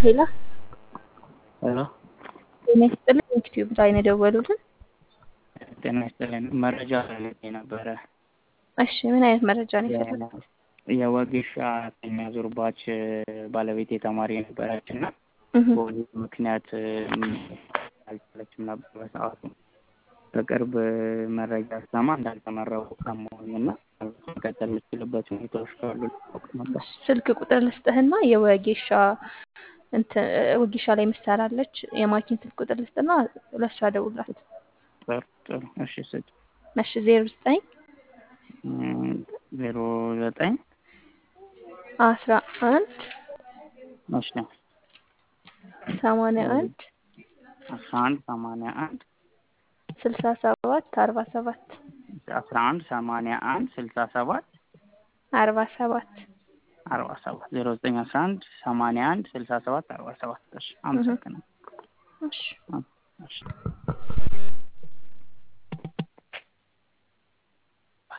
ሄሎ ሄሎ ጤና ይስጥልኝ። ዩቲዩብ ላይ ነው የደወሉልን? ጤና ይስጥልኝ። መረጃ ፈልጌ ነበረ። እሺ ምን አይነት መረጃ ነው የፈለጉት? የወጌሻ አራተኛ ዙር ባች ባለቤቴ ተማሪ ነበረች እና በወሊድ ምክንያት አልቻለችም ነበር በሰዓቱ። በቅርብ መረጃ ስሰማ እንዳልተመረቁ ሰማሁኝ እና መቀጠል የምችልበት ሁኔታዎች ካሉ ላውቅ ነበር። ስልክ ቁጥር ልስጥህና የወጌሻ እንትን ወጌሻ ላይ ምሰራለች የማኪን ስልክ ቁጥር ልስጥና ለእሷ ደውላት። ጥሩ ጥሩ። እሺ ስጭ። እሺ ዜሮ ዘጠኝ ዜሮ ዘጠኝ አስራ አንድ እሺ ሰማንያ አንድ አስራ አንድ ሰማንያ አንድ ስልሳ ሰባት አርባ ሰባት አስራ አንድ ሰማንያ አንድ ስልሳ ሰባት አርባ ሰባት አርባ ሰባት ዜሮ ዘጠኝ አስራ አንድ ሰማንያ አንድ ስልሳ ሰባት አርባ ሰባት እሺ አመሰግናለሁ። እሺ